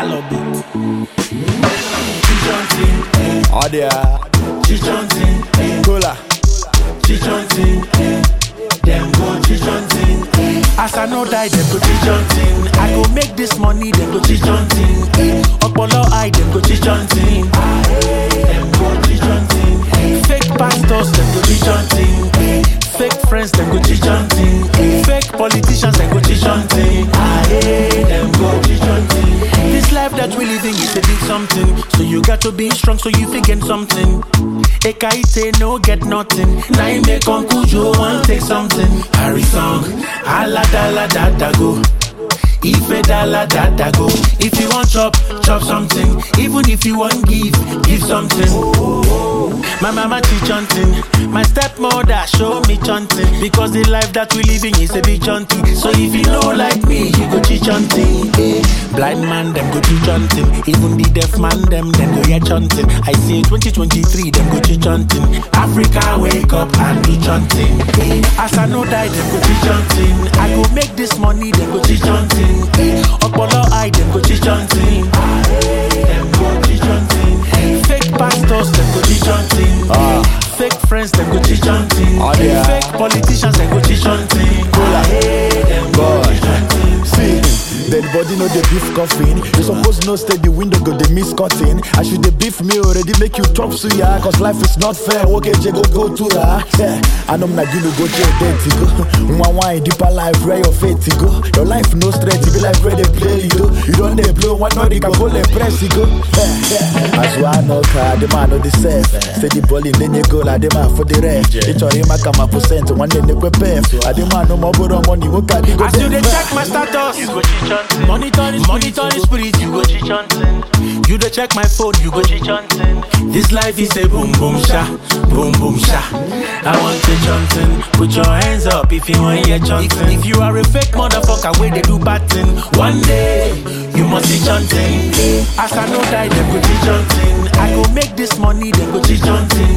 Alobit. Chichontin, eh. Oh there, Chichontin, eh. cola. Chichontin, eh. Them go chichontin, eh. As I no die, them go chichontin. Chichontin, I go make this money, them go chichontin. chichontin, eh. Opolo eye, them go chichontin. Them go chichontin, eh. Fake pastors, them go chichontin. Eh. Fake friends, them go chichontin. Eh. Fake politicians, them go chichontin. Aye, them go chichontin, eh. This life that we living is a big something. So you got to be strong so you fit get something. Ekaite no get nothing. Now you make Uncle Joe want take something. Harry song, ala da la da da go. Ife da la da da go. If you want chop, chop something. Even if you want give, give something. My mama teach hunting. My stepmother show me chanting. Because the life that we living is a bit chanting. So if you know like me, you go teach hunting. Eh. Blind man, them go teach hunting. Even the deaf man, them, them go hear chanting. I say 2023, them go teach hunting. Africa, wake up and do chanting. Eh. As I know die, them go teach hunting. I go make this money, them go teach hunting. Eh. Opolo eye, them go teach hunting. Them go chichontin, eh. Fake pastors, them go teach hunting. Ah. Fake friends, them go teach hunting. Oh, yeah. Fake politicians, them go teach hunting. Them go God. chichontin, See, dead body no dey beef coffin. You suppose know stay the window go dey miss cutting. As you dey beef me already make you chop suya. Cause life is not fair. Okay, je go go to ra. Yeah, I know na you go to dead to go. One wine deeper life where your faith to go. Your life no straight, it be like where they play you. You don't dey blow one no they can go let press you go. Yeah, yeah. As one no car, the man no the safe. Say the ball in then you go like the man for the rest. It's already my kama percent one day they prepare. I the man no more borrow money. What can you go As you dey there? check my status, you go cheat hunting. Monitor the monitor the spirit, you go cheat hunting. You dey check my phone, you go cheat hunting. This life is a boom boom sha, boom boom sha. I want to hunting. Put your hands up if you want hear chanting. If, if you are a fake motherfucker, where they do bad thing, one day you must be chanting. As I know die, them go cheat hunting. I go make this money, them go cheat hunting.